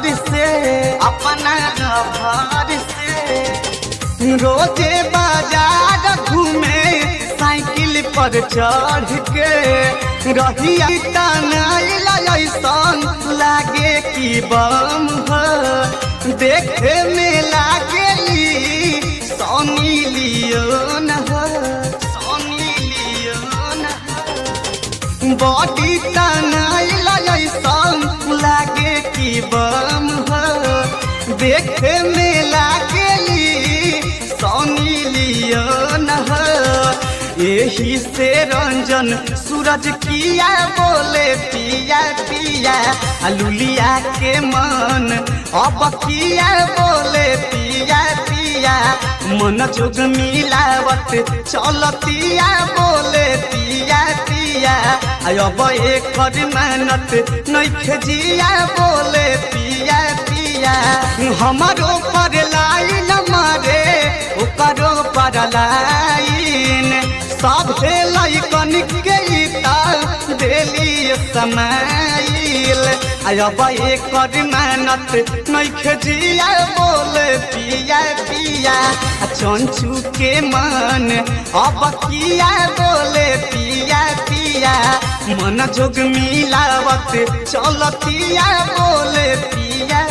lover से अपना lover से रोजे बाजार घूमे साइकिल पर चढ़ के रहिया ऐसन लागे कि बम हो देखे में लागेली सोनी लियोन हो सोनी लियोन हो बॉडी तनाइल ऐसन लागे कि बम हो देखे में लागेली सोनी लियोन हो यही से रंजन सूरज किया बोले पिया पिया अलुलिया के मन अब किया बोले पिया पिया मन जोग मिलावत चलतिया बोले पिया पिया अब एक मेहनत नैखे जिया बोले पिया पिया हमारो पर लाइन मारे ओकरो पर लाइन सब लैकन के देली समाइल अब एक मेहनत नैखे जिया बोले पिया पिया चंचू के मन अब किया बोले पिया पिया मन जोग मिलावत चलतिया बोले पिया